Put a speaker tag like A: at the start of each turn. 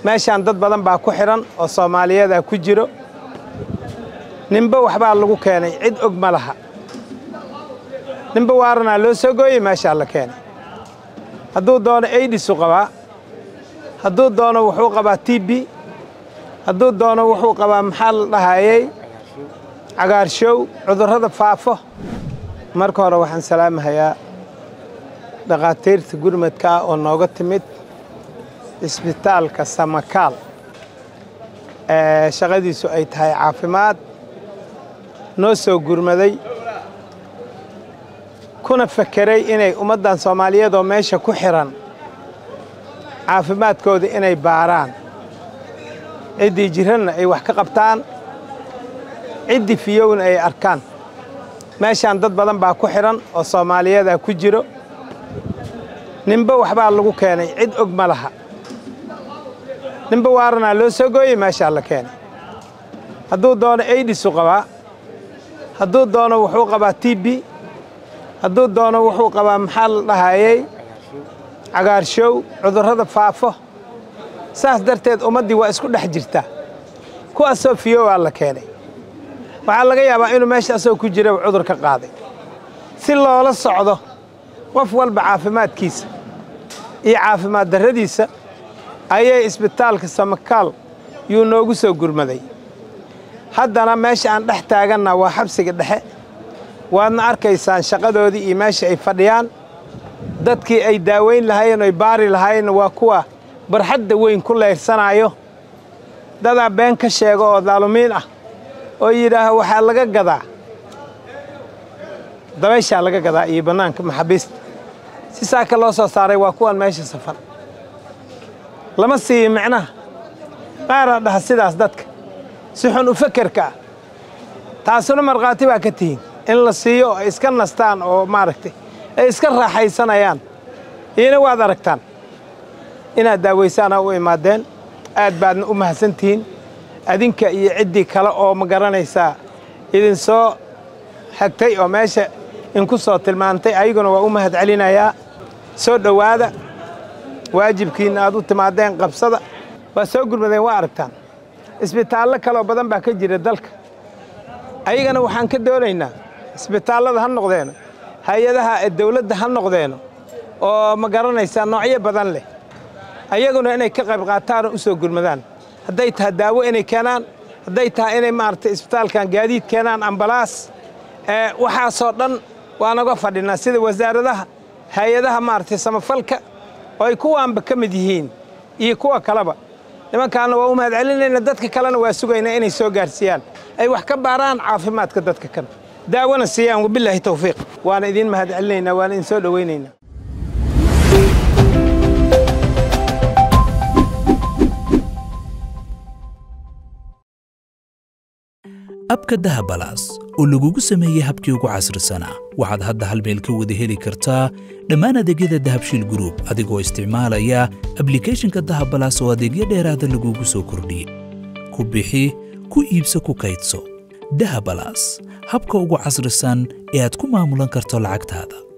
A: meeshaan dad badan baa ku xidhan oo soomaaliyadaa ku jiro ninba waxbaa lagu keenay cid og ma laha ninba waaranaa loo soo gooyey meeshaa la keenay hadduu doono aidisu qabaa hadduu doono wuxuu qabaa t b hadduu doono wuxuu qabaa maxaa la dhahayey cagaarshow cudurrada faafo marka hore waxaan salaamahayaa dhakhaatiirta gurmadka ah oo nooga timid isbitaalka samakaal ee shaqadiisu ay tahay caafimaad noo soo gurmaday kuna fakeray inay ummaddan soomaaliyeed oo meesha ku xidhan caafimaadkooda inay baaraan ciddii jiranna ay wax ka qabtaan ciddii fiyowna ay arkaan meeshaan dad badan baa ku xidhan oo soomaaliyadaa ku jiro ninba waxbaa lagu keenay cid og ma laha ninba waaranaa loo soo gooyey meeshaa la keenay hadduu doono aidisu qabaa hadduu doono wuxuu qabaa t b hadduu doono wuxuu qabaa maxaa la dhahayey cagaarshow cudurrada faafo saas darteed ummaddii waa isku dhex jirtaa kuwaasoo fiyowaa la keenay waxaa laga yaabaa inuu meesha asagoo ku jira cudur ka qaaday si loola socdo qof walba caafimaadkiisa iyo caafimaad darradiisa ayay isbitaalka samakaal yuu noogu soo gurmaday haddana meesha aan dhex taaganna waa xabsiga dhexe waadna arkaysaan shaqadoodii iyo meesha ay fadhiyaan dadkii ay daaweyn lahaayeen oy baari lahaayeenna waa kuwa barxadda weyn ku leyrsanaayo dadaa been ka sheego oo daalumiin ah oo yidhaaha waxaa laga gadaa dabayshaa laga gadaa iyo bannaanka maxaabiista si saaka loo soo saaray waa kuwan meesha safar lama siiyo micnaha qaaraa dhaha sidaas dadka si xun u fakerka ah taasuna markhaati baa ka tihiin in la siiyo oo ay iska nastaan oo maaragtay ay iska raaxaysanayaan iina waad aragtaan inaad daawaysaana u imaadeen aad baadna u mahadsan tihiin adinka iyo ciddii kale oo ma garanaysaa idinsoo xagtay oo meesha inku soo tilmaantay ayaguna waa u mahad celinayaa soo dhowaada waajibkiinna aad u timaadeen qabsada waa soo gurmadeen waa aragtaan isbitaallo kaleoo badan baa ka jira dalka ayagana waxaan ka doonaynaa isbitaallada ha noqdeeno hay-adaha dawladda ha noqdeeno oo ma garanaysaa noocyo badan leh ayaguna inay ka qayb qaataan oo u soo gurmadaan hadday tahay daawo inay keenaan hadday tahay inay maaragtay isbitaalkan gaadiid keenaan ambalaas waxaasoo dhan waa naga fadhinaa sida wasaaradaha hay-adaha maaragtay samafalka oo ay kuwaanba ka mid yihiin iyo kuwa kaleba nimankaana waa u mahad celinayna dadka kalena waa sugaynaa inay soo gaarsiiyaan ay wax ka baaraan caafimaadka dadka kan daawona siiyaan wabilaahi tawfiiq waana idiin mahad celinaynaa waana idin soo dhowaynaynaa
B: abka dahabalaas oo lagugu sameeyey habkii ugu casrisanaa waxaad hadda hal meel ka wada heli kartaa dhammaan adeegyada dahabshiil gruub adigoo isticmaalaya ablikhethonka dahabalaas oo adeegyo dheeraada lagugu soo kordhiyey ku bixi ku iibso ku kaydso dahabalaas habka ugu casrisan ee aad ku maamulan karto lacagtaada